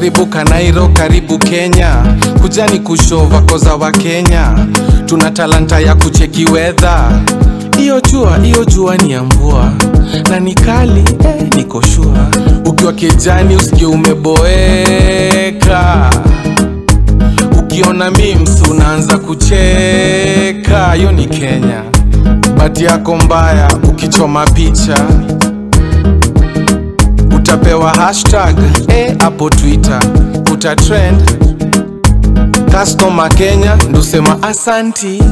karibu Kanairo, karibu Kenya, kujani kushova koza wa Kenya, tuna talanta ya kucheki wedha. Iyo jua, iyo jua ni ya mvua na ni kali eh, niko shua. Ukiwa kijani usikie umeboeka, ukiona memes unaanza kucheka. Hiyo ni Kenya, bati yako mbaya ukichoma picha utapewa hashtag eh, hapo Twitter utatrend. Customer Kenya ndusema asanti,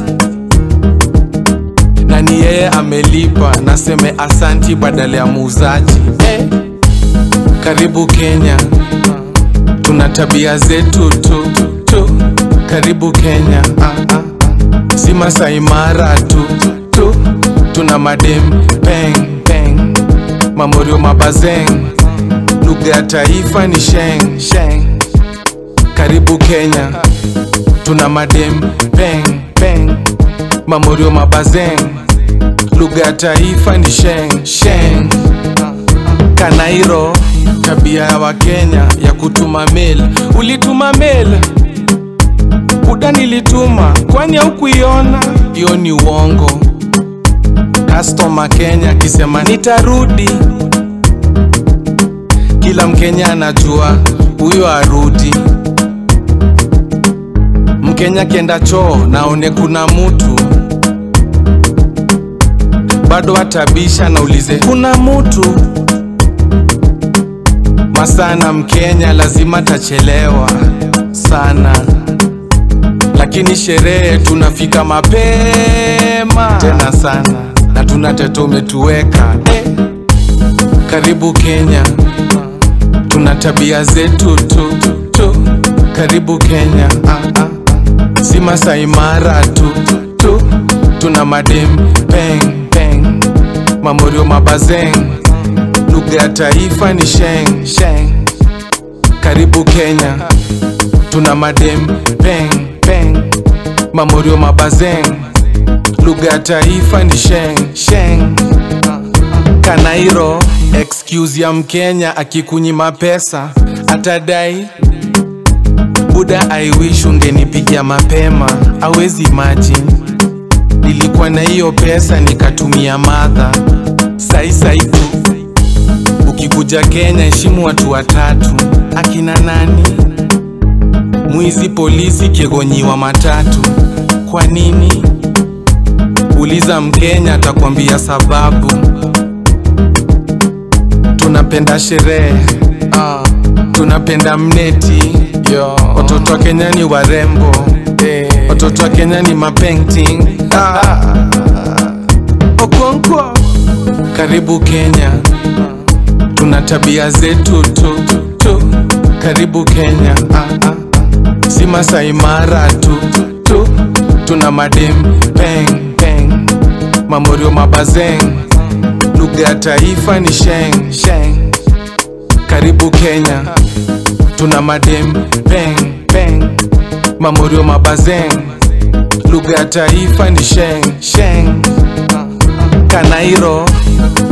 na ni yeye amelipa, naseme asanti badala ya muuzaji eh. Karibu Kenya, tuna tabia zetu tu, tu. Karibu Kenya ah, ah. si Masai Mara tu, tu. tuna madem peng peng, mamorio mabazeng, lugha ya taifa ni sheng sheng. Karibu Kenya, tuna madem peng peng, mamorio mabazeng, lugha ya taifa ni sheng sheng. Kanairo, tabia ya Wakenya ya kutuma mail. Ulituma mail Buda nilituma, kwani haukuiona? Hiyo ni uongo. Customer Kenya akisema nitarudi, kila Mkenya anajua huyo arudi. Mkenya kienda choo naone kuna mutu bado atabisha naulize kuna mutu masana. Mkenya lazima tachelewa sana lakini sherehe tunafika mapema tena sana, na tuna teto umetuweka eh. Karibu Kenya, tuna tabia zetu tu, tu. Karibu Kenya ah, ah. si Masai Mara tu, tu. tuna madem peng peng, mamorio mabazeng, lugha ya taifa ni sheng sheng. Karibu Kenya, tuna madem peng peng, mamorio mabazeng, lugha ya taifa ni sheng sheng. Kanairo, excuse ya Mkenya akikunyima pesa atadai Buda, I wish ungenipigia mapema, awezi imagine nilikuwa na hiyo pesa nikatumia madha sai sai tu. Ukikuja Kenya heshimu watu watatu, akina nani? Mwizi, polisi, kiegonyiwa matatu. Kwa nini? Uliza Mkenya atakwambia sababu. Tunapenda sherehe ah, tunapenda mneti Yo. Watoto wa Kenya ni warembo eh. Watoto wa Kenya ni mapainting ah. Okonkwo, karibu Kenya, tuna tabia zetu tu, tu. Karibu Kenya ah, ah. si Masai Mara tu, tu. tuna madem peng peng, mamorio mabazeng, lugha ya taifa ni sheng sheng. Karibu Kenya, tuna madem peng peng, mamorio mabazeng, lugha ya taifa ni sheng sheng. Kanairo,